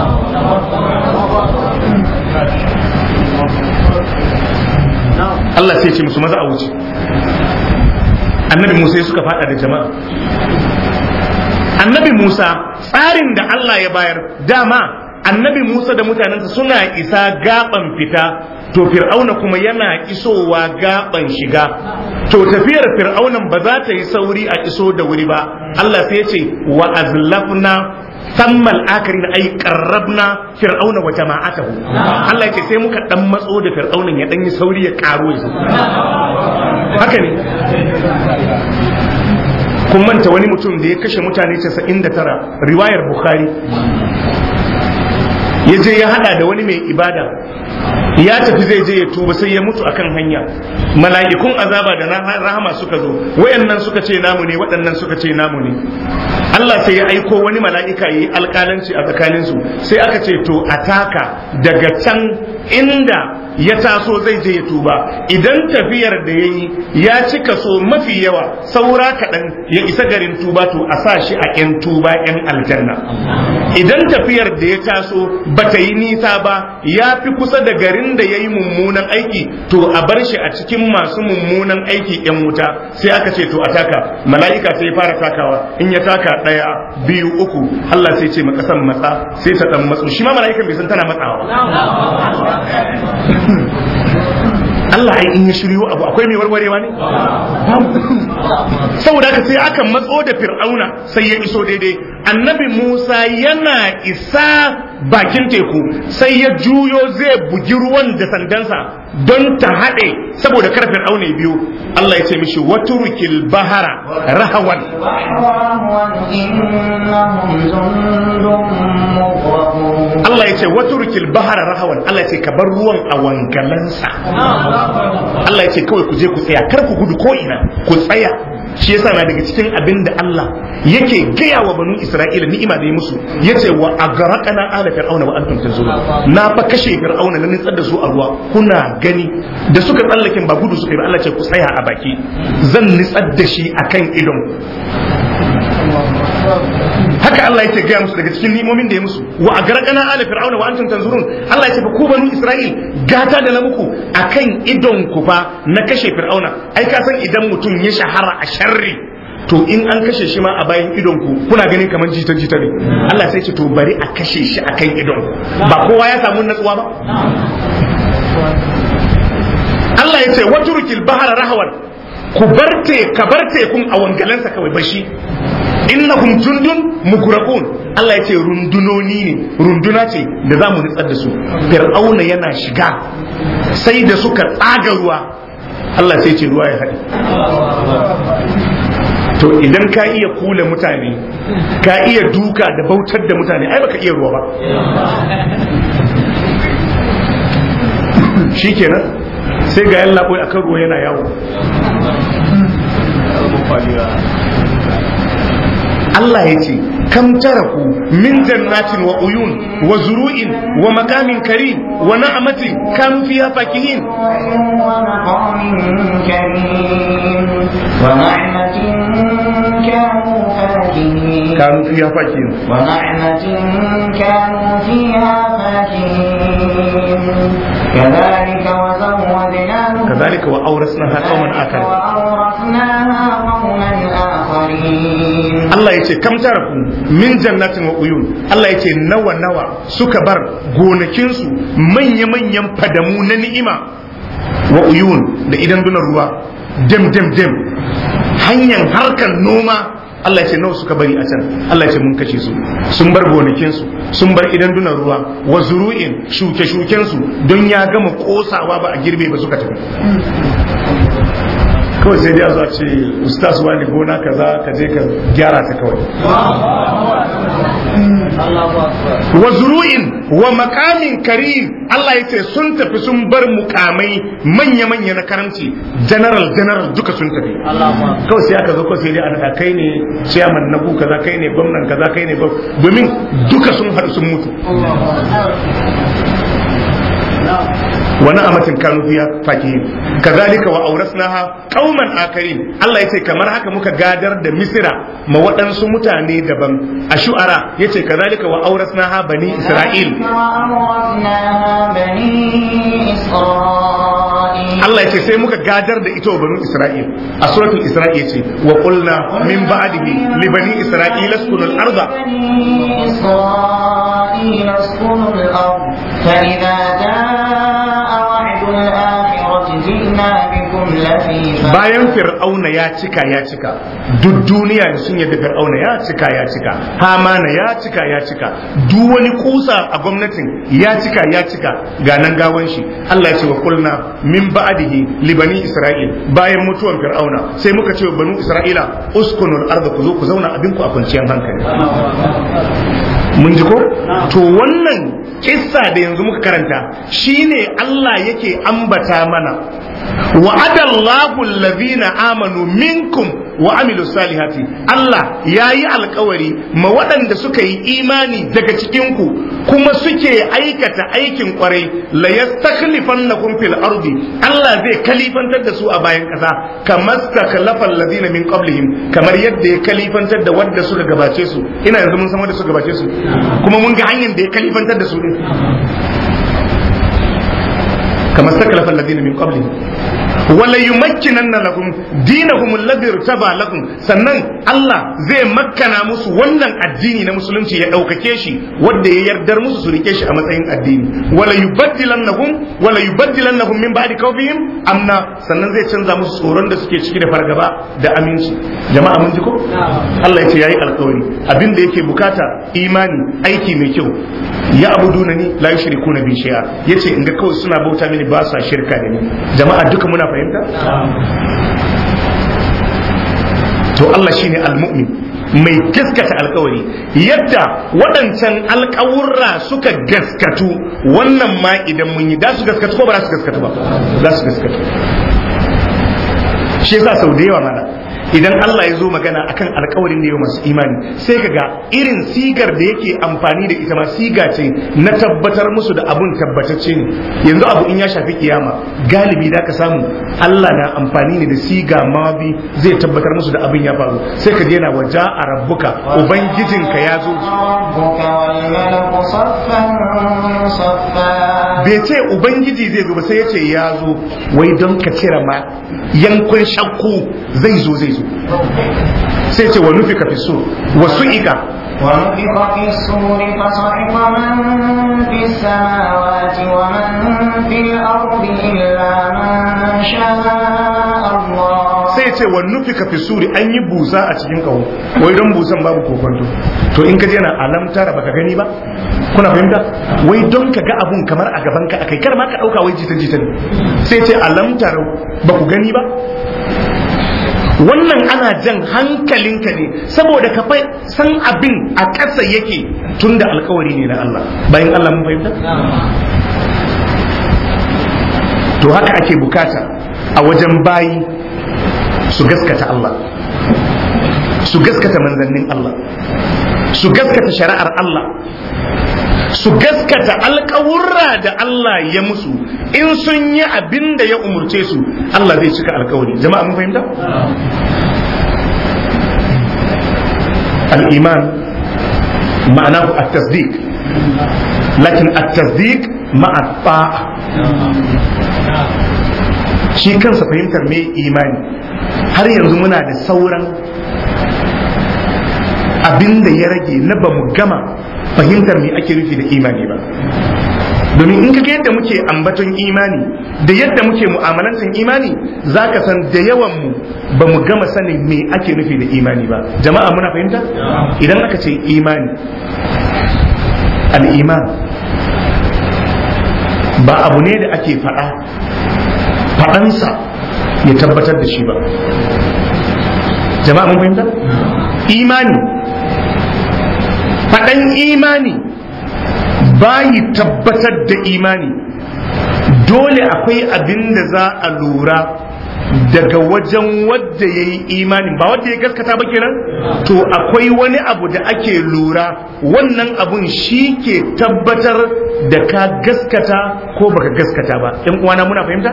Allah sai ce musu maza a wuce annabi Musa ya suka fada da jama'a annabi Musa tsarin da Allah ya bayar dama annabi Musa da mutanensa suna isa gaban fita to fir'auna kuma yana isowa gaban shiga to tafiyar fir'aunan ba za ta yi sauri a iso da wuri ba Allah sai ya ce wa azlafna sammal akarin ai qarrabna fir'auna wa jama'atahu Allah ya ce sai muka dan matso da fir'aunan ya dan yi sauri ya karo ya haka ne kun manta wani mutum da ya kashe mutane 99 riwayar bukhari ya je ya hada da wani mai ibada ya tafi zai je ya tuba sai ya mutu akan hanya mala'ikun azaba da rahama suka zo wayannan suka ce namu ne waɗannan suka ce namu ne Allah sai ya aiko wani mala'ika yi alƙalanci a tsakaninsu sai aka ce to a taka daga can inda ya taso zai je ya tuba idan tafiyar da ya yi ya ci kaso mafi yawa saura kaɗan ya isa garin tuba to a sa shi a 'yan tuba 'yan aljanna idan tafiyar da ya taso ba ta yi nisa ba ya fi kusa da garin da ya yi mummunan aiki to a bar shi a cikin masu mummunan aiki 'yan wuta sai aka ce to a taka mala'ika sai ya fara takawa in ya taka ɗaya biyu uku Allah sai ce ma ƙasan matsa sai ta ɗan matsu shi ma mala'ikan bai san tana matsawa Allah ai in ya shiryo abu akwai mai warwarewa ne saboda haka sai aka matso da fir'auna sai ya iso daidai annabi Musa yana isa bakin teku sai ya juyo zai bugi ruwan da sandansa don ta haɗe saboda kar fir'auna ya biyo Allah ya ce mishi waturukil bahara rahawan Allah ya ce waturukil bahara rahawan Allah ya ce ka bar ruwan a wangalansa Allah ya ce kawai ku je ku tsaya kar ku gudu ko ina ku tsaya shi yasa na daga cikin abin da Allah yake gaya wa banu Isra'ila ni'ima da ya musu yace wa agraqana ala fir'auna wa antum tanzurun na fa kashe fir'auna na nitsar da su a ruwa kuna gani da suka tsallakin ba gudu suka yi ba Allah ce ku tsaya a baki zan nitsar da shi akan idon haka Allah yake gaya musu daga cikin ni'imomin da ya musu wa agraqana ala fir'auna wa antum tanzurun Allah ya ce ku banu Isra'il gata da na muku akan idon ku fa na kashe fir'auna ai ka san idan mutum ya shahara a sharri to in an kashe shi ma a bayan idon ku kuna ganin kamar jita jita ne Allah sai ce to bari a kashe shi akan idon ku ba kowa ya samu natsuwa ba Allah ya ce waturkil bahara rahawan ku barte ka barte kun a wangalansa kawai bashi innahum jundun mugraqun Allah ya ce rundunoni ne runduna ce da za mu nitsar da su fir'auna yana shiga sai da suka tsaga ruwa Allah sai ce ruwa ya haɗe to idan ka iya kula mutane ka iya duka da bautar da mutane ai baka iya ruwa ba shikenan sai ga yalla boy akan ruwa yana yawo Allah ya ce kam taraku min jannatin wa uyun wa zuru'in wa makamin karim wa na'amatin kanu fiha fakihin كانوا فيها فاكهين ونعمة كانوا فيها فاكهين كذلك وزودناهم كذلك وأورثناها قوما آخرين وأورثناها قوما آخرين Allah ya ce kam taraku min jannatin wa uyun Allah ya ce nawa nawa suka bar gonakinsu manya-manyan fadamu na ni'ima wa uyun da idan dunar ruwa dem dem dem hanyar harkar noma Allah ya ce nawa suka bari a can Allah ya ce mun kashe su sun bar gonakinsu sun bar idan dunar ruwa wa zuru'in shuke shukensu don ya gama kosawa ba a girbe ba suka tafi kawai sai dai a zuwa ce ustaz wani gona kaza ka je ka gyara ta kawai wa zuru'in wa makamin karim Allah ya ce sun tafi sun bar mukamai manya-manya na karamci general general duka sun tafi kawai sai aka zo kawai sai dai a kai ne chairman na ku kaza kai ne gwamnan kaza kai ne domin duka sun haɗu sun mutu ونعمة كانوا فيها فاكهين كذلك وأورثناها قوما آخرين الله يتي كما haka muka gadar da Misira ma waɗansu mutane daban a shu'ara yace kazalika wa awrasnaha bani Isra'il Allah yace sai muka gadar da ita wa bani Isra'il a suratul Isra'il yace wa qulna min ba'dihi li bani Isra'il askunu al-ardha إسرائيل اسكنوا الأرض فإذا جاء وعد الآخرة جئنا بكم لفيفا bayan fir'auna ya cika ya cika duk duniya sun yadda fir'auna ya cika ya cika hamana ya cika ya cika duk wani kusa a gwamnatin ya cika ya cika ga nan gawan shi Allah ya ce wa kulna min ba'dihi li bani isra'il bayan mutuwan fir'auna sai muka ce wa banu isra'ila uskunul arda ku zo ku zauna abin ku a kwanciyar hankali mun ji ko to wannan kissa da yanzu muka karanta shine Allah yake ambata mana wa'adallahu allazina amanu minkum wa amilu salihati Allah yayi alkawari ma waɗanda suka yi imani daga cikin ku kuma suke aikata aikin kwarai la yastakhlifannakum fil ardi Allah zai kalifantar da su a bayan ƙasa kamar stakhlafa alladhina min qablihim kamar yadda ya kalifantar da wanda suka gabace su ina yanzu mun san wanda suka gabace su kuma mun ga hanyar da ya kalifantar da su din كما استكلف الذين من قبلهم wala yumakkinanna lahum dinahum alladhi irtaba lahum sannan Allah zai makkana musu wannan addini na musulunci ya daukake shi wanda ya yardar musu su rike shi a matsayin addini wala yubaddilannahum wala yubaddilannahum min ba'di khawfihim amna sannan zai canza musu tsoron da suke ciki da fargaba da aminci jama'a mun ji ko Allah ya ce yayi alƙawari abin da yake bukata imani aiki mai kyau ya abuduna ni la yushrikuna bi shay'a yace in ga kawai suna bauta mini ba sa shirka da ni jama'a duka muna fahimta to Allah shine al-mu'min mai gaskata alkawari yadda waɗancan alkawurra suka gaskatu wannan ma idan mun yi da su gaskatu ko ba za su gaskatu ba za su gaskatu shi yasa sau da yawa mana idan Allah ya zo magana akan alkawarin da yau masu imani sai ka ga irin sigar da yake amfani da ita ma siga ce na tabbatar musu da abun tabbatacce ne yanzu abu in ya shafi kiyama galibi da ka samu Allah na amfani ne da siga mabi zai tabbatar musu da abin ya faru sai ka daina waja a rabbuka ubangijinka ya zo bai ce ubangiji zai zo ba sai ya ce ya zo wai don ka cire ma yankun shakku zai zo zai zo sai ce wa nufi ka fi so wasu ika ونفخ في الصور فصعق من في السماوات ومن في الأرض إلا من شاء الله sai ce wa nufi ka fi suri an yi busa a cikin kawo wai don busan babu kokonto to in ka je na alamtara baka gani ba kuna fahimta wai don ka ga abun kamar a gaban ka akai kar ma ka dauka wai jita jita ne sai ce alamtara ba ku gani ba wannan ana jan hankalinka ne saboda ka fai san abin a ƙasa yake tun da alkawari ne na Allah bayan Allah mun fahimta to haka ake bukata a wajen bayi su gaskata Allah su gaskata manzannin Allah su gaskata shari'ar Allah su gaskata alkawurra da Allah ya musu in sun yi abin da ya umurce su Allah zai cika alkawari jama'a mun fahimta al-iman ma'anahu at-tasdiq lakin at-tasdiq ma'a ta'a shi kansa fahimtar me imani har yanzu muna da sauran abin da ya rage na ba mu gama fahimtar me ake nufi da imani ba domin in kaga yadda muke ambaton imani da yadda muke mu'amalantar imani za ka san da yawan mu ba mu gama sanin me ake nufi da imani ba jama'a muna fahimta idan aka ce imani al'iman ba abu ne da ake faɗa faɗansa ya tabbatar da shi ba jama'a mun fahimta imani faɗan imani bayi tabbatar da imani dole akwai abin da za a lura daga wajen wadda ya yi imani ba wadda ya gaskata ba kenan to akwai wani abu da ake lura wannan abun shi ke tabbatar da ka gaskata ko baka gaskata ba ɗan uwana muna fahimta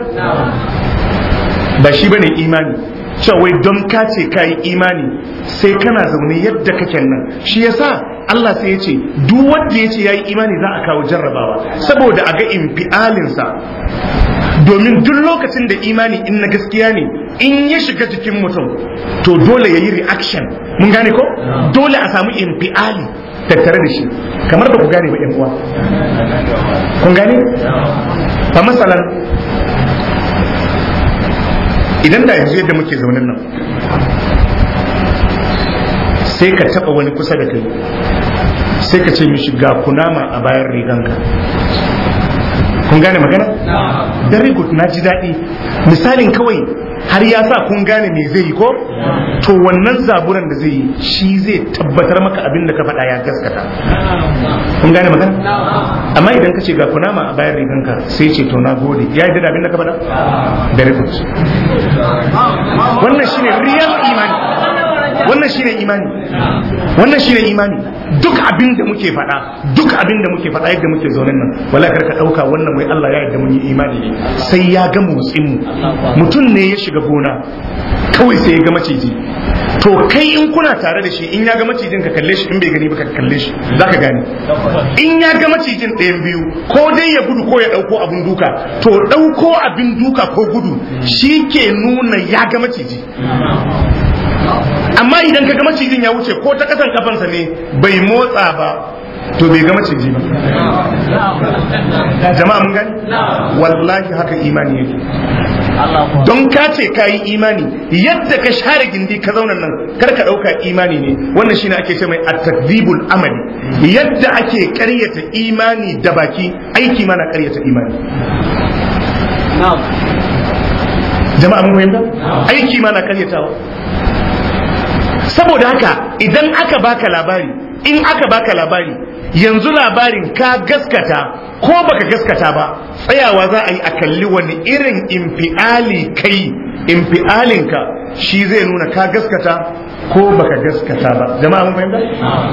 ba shi bane imani cewa wai don ka ce ka yi imani sai kana zaune yadda kake nan shi yasa Allah sai ya ce duk wanda ya ce ya yi imani za a kawo jarrabawa saboda a ga infialinsa domin duk lokacin da imani in na gaskiya ne in ya shiga jikin mutum to dole ya yi reaction mun gane ko dole a samu infiali tattare da shi kamar ba ku gane ba yan uwa kun gane fa masalan idan da yanzu yadda muke zaunin nan sai ka taba wani kusa da kai sai ka ce mishi ga kunama a bayan riganka kun gane magana? very good na ji daɗi misalin kawai har ya sa kun gane me zai yi ko to wannan zaburan da zai yi shi zai tabbatar maka abin da ka faɗa ya gaskata kun gane magana amma idan ka ce ga kunama a bayan riganka sai ce to na gode ya yi da abin da ka faɗa very good wannan shine real imani wannan shine imani wannan shine imani duk abin da muke faɗa duk abin da muke faɗa yadda muke zaune nan wala kar ka ɗauka wannan wai Allah ya yarda mun yi imani ne sai ya ga motsin mu mutum ne ya shiga gona kawai sai ya ga maciji to kai in kuna tare da shi in ya ga macijin ka kalle shi in bai gani ba ka kalle shi zaka gane in ya ga macijin ɗayan biyu ko dai ya gudu ko ya ɗauko abin duka to ɗauko abin duka ko gudu shi ke nuna ya ga maciji amma idan ka ga macijin ya wuce ko ta kasan kafansa ne bai motsa ba to bai ga maciji ba jama'a mun gani wallahi haka imani yake don ka ce ka yi imani yadda ka share gindi ka zauna nan kar ka ɗauka imani ne wannan shine ake ce mai at-takdibul amali yadda ake ƙaryata imani da baki aiki mana ƙaryata imani jama'a mun fahimta aiki ma na karyatawa saboda haka idan aka baka labari in aka baka labari yanzu labarin ka gaskata ko baka gaskata ba tsayawa za a yi a kalli wani irin infiali kai infialinka shi zai nuna ka gaskata ko baka gaskata ba jama'a mun fahimta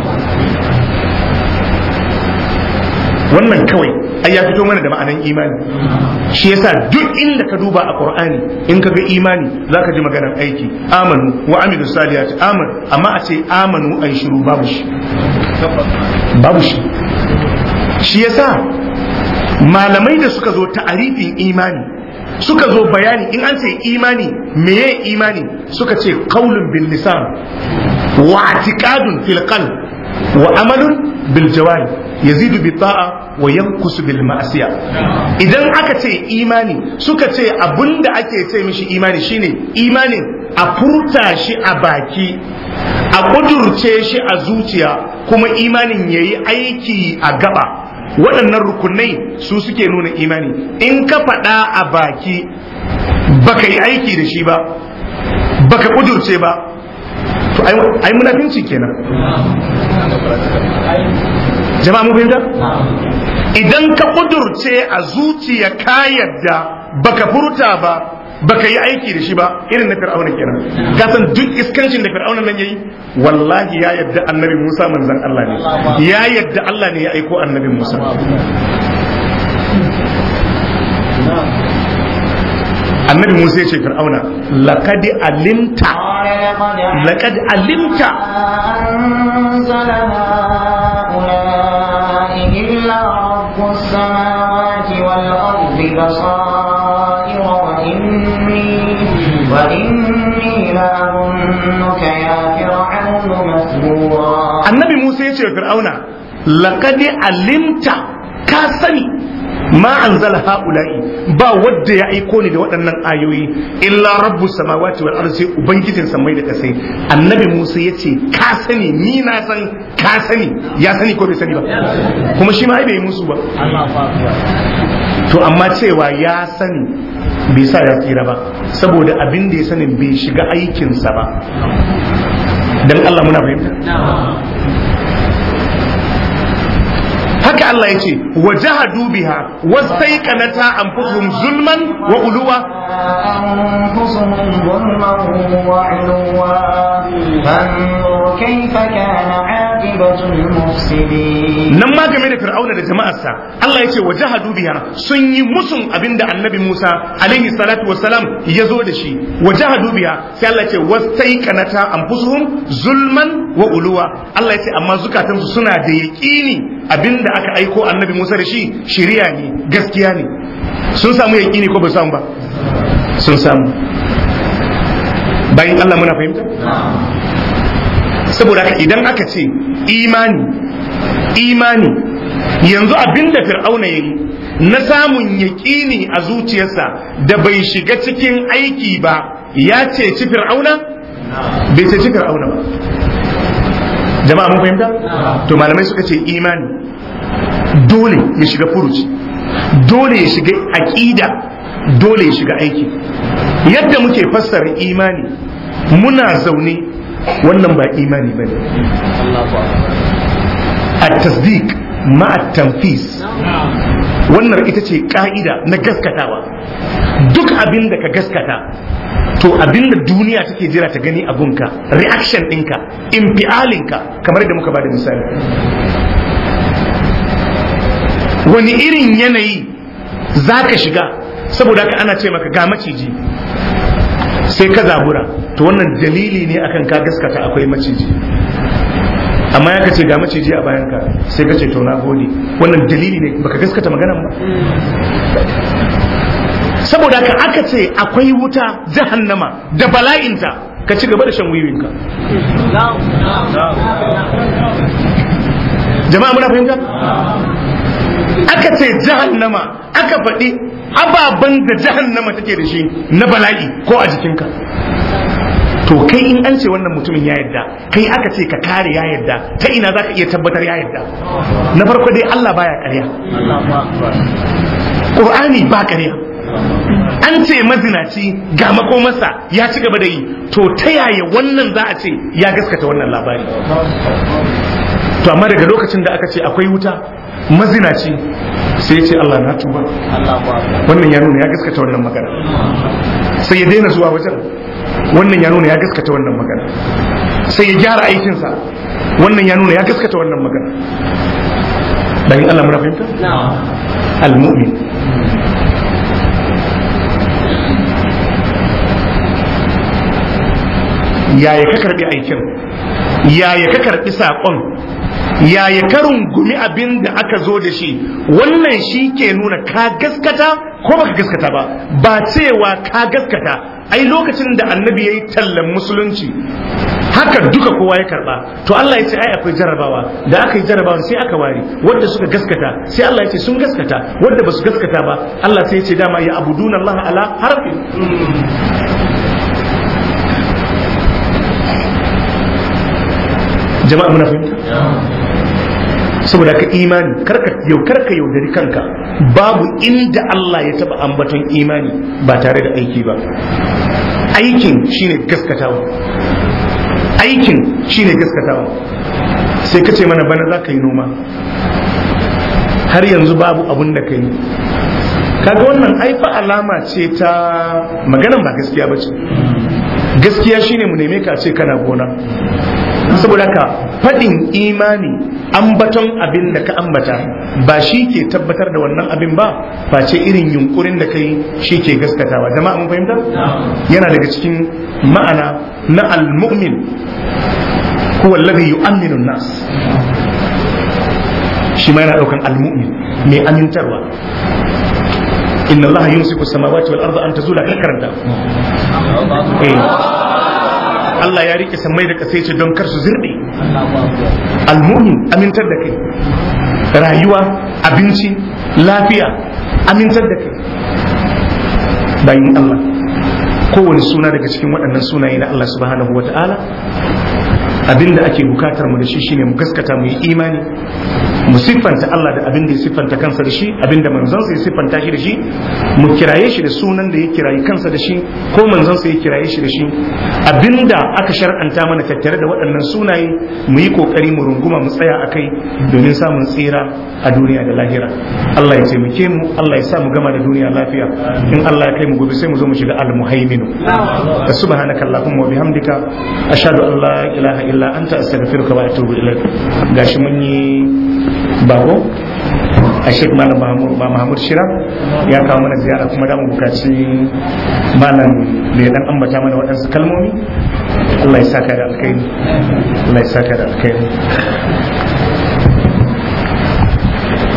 wannan kawai ai ya fito mana da ma'anan imani shi yasa duk inda ka duba a qur'ani in ka ga imani zaka ji maganar aiki amanu wa amilu salihati aman amma a ce amanu ai shiru babu shi babu shi shi yasa malamai da suka zo ta'arifin imani suka zo bayani in an ce imani meye imani suka ce qaulun bil lisan wa i'tiqadun fil qalb wa amalun bil jawari yazidu bi ta'a wa yankusu bil ma'siya idan aka ce imani suka ce abinda ake ce mishi imani shine imanin a furta shi a baki a kudurce shi a zuciya kuma imanin yayi aiki a gaba waɗannan rukunai su suke nuna imani in ka faɗa a baki baka yi aiki da shi ba baka kudurce ba to ai munafinci kenan jama'a mu fahimta idan ka kudurce a zuciya ka yadda baka furta ba baka yi aiki da shi ba irin na fir'auna kenan ka san duk iskancin da fir'auna nan yayi wallahi ya yadda annabi Musa manzon Allah ne ya yadda Allah ne ya aiko annabi Musa annabi Musa ya ce fir'auna laqad alimta laqad alimta أنزل هؤلاء إلا رب السماوات والأرض بصائر وإني وإني لأظنك يا فرعون مثبورا annabi Musa ya ce wa fir'auna laqad alimta ka sani ma anzala haula'i ba wadda ya aiko ni da waɗannan ayoyi illa rabbus samawati wal ardi sai ubangijin samai da kasai annabi Musa ya ce ka sani ni na san ka sani ya sani ko bai sani ba kuma shi ma ai bai musu ba to amma cewa ya sani bai sa ya tsira ba saboda abin da ya sani bai shiga aikinsa ba dan Allah muna fahimta haka Allah ya ce wa jahadu biha wastaiqanata anfusuhum zulman wa uluwa أنفسهم ظلما وعلوا فانظر كيف كان عاقبة المفسدين nan ma game da fir'auna da jama'arsa Allah ya ce wa jahadu biha sun yi musun abinda annabi Musa alaihi salatu wassalam ya zo da shi wa jahadu biha sai Allah ya ce wastaiqanata anfusuhum zulman wa uluwa Allah ya ce amma zukatansu suna da yaqini abinda aka aiko annabi Musa da shi shiriya ne gaskiya ne sun samu yaqini ko ba samu ba sun samu bayan Allah muna fahimta saboda haka idan aka ce imani imani yanzu abinda fir'auna ya yi na samun yaƙini a zuciyarsa da bai shiga cikin aiki ba ya ceci fir'auna bai ceci fir'auna ba jama'a mun fahimta to malamai suka ce imani dole ya shiga furuci dole ya shiga aƙida dole ya shiga aiki yadda muke fassara imani muna zaune wannan ba imani ba ne a tasdik ma'a tanfis wannan ita ce ka'ida na gaskatawa duk abin da ka gaskata to abinda duniya take jira ta gani a gunka reaction ɗinka infialinka kamar da muka bada misali wani irin yanayi za ka shiga saboda haka ana ce maka ga maciji sai ka zabura to wannan dalili ne akan ka gaskata akwai maciji amma ya kace ga maciji a bayanka sai ka ce to na gode wannan dalili ne baka gaskata maganan ba saboda ka aka ce akwai wuta jahannama da bala'inta ka ci gaba da shan wiwinka jama'a muna fahimta aka ce jahannama aka faɗi ababen da jahannama take da shi na bala'i ko a jikinka to kai in an ce wannan mutumin ya yadda kai aka ce ka kare ya yadda ta ina za ka iya tabbatar ya yadda na farko dai Allah baya ƙarya Qur'ani ba ƙarya an ce mazinaci ga makomarsa ya ci gaba da yi to ta yaya wannan za a ce ya gaskata wannan labari to amma daga lokacin da aka ce akwai wuta mazinaci sai ya ce Allah na tuba wannan ya nuna ya gaskata wannan magana sai ya daina zuwa wajen wannan ya nuna ya gaskata wannan magana sai ya gyara aikinsa wannan ya nuna ya gaskata wannan magana bayan Allah muna fahimta al-mu'min yaya ka karbi aikin yaya ka karbi saƙon yaya ka rungumi abin da aka zo da shi wannan shi ke nuna ka gaskata ko baka gaskata ba ba cewa ka gaskata ai lokacin da annabi ya yi tallan musulunci haka duka kowa ya karba to Allah ya ce ai akwai jarabawa da aka yi jarabawa sai aka ware wanda suka gaskata sai Allah ya ce sun gaskata wanda ba su gaskata ba Allah sai ya ce dama ya abuduna Allah ala harfi jama'a muna fahimta saboda ka imani karka yau karka yaudari kanka babu inda Allah ya taba ambaton imani ba tare da aiki ba aikin shine gaskatawa aikin shine gaskatawa sai ka ce mana bana za ka yi noma har yanzu babu abun da ka yi kaga wannan aifa alama ce ta maganan ba gaskiya ba ce gaskiya shine mu neme ka ce kana gona saboda ka faɗin imani ambaton abin da ka ambata ba shi ke tabbatar da wannan abin ba face irin yunkurin da kai shi ke gaskatawa jama'a mun fahimta yana daga cikin ma'ana na al-mu'min huwa alladhi yu'minu nas shi ma yana daukan al-mu'min mai amintarwa inna allaha yumsiku samawati wal arda an tazula karanta eh Allah ya rike sammai da kasai ce don kar su zirɗe almumin amintar da kai rayuwa abinci lafiya amintar da kai bayan Allah kowane suna daga cikin waɗannan sunaye na Allah subhanahu wa ta'ala abinda ake bukatar mu da shi shine mu gaskata mu yi imani mu siffanta Allah da abin da ya siffanta kansa da shi abin da manzansa ya siffanta shi da shi mu kiraye shi da sunan da ya kirayi kansa da shi ko manzansa ya kiraye shi da shi abin da aka shar'anta mana tattare da waɗannan sunaye mu yi kokari mu runguma mu tsaya akai domin samun tsira a duniya da lahira Allah ya taimake mu Allah ya sa mu gama da duniya lafiya in Allah ya kai mu gobe sai mu zo mu shiga al-muhaiminu subhanaka allahumma wa bihamdika ashhadu an la ilaha illa anta astaghfiruka wa atubu ilaik gashi mun yi bako a shek malam mahmud shira ya kawo mana ziyara kuma da mu bukaci malam da ya dan ambata mana waɗansu kalmomi Allah ya saka da alkhairi Allah ya saka da alkhairi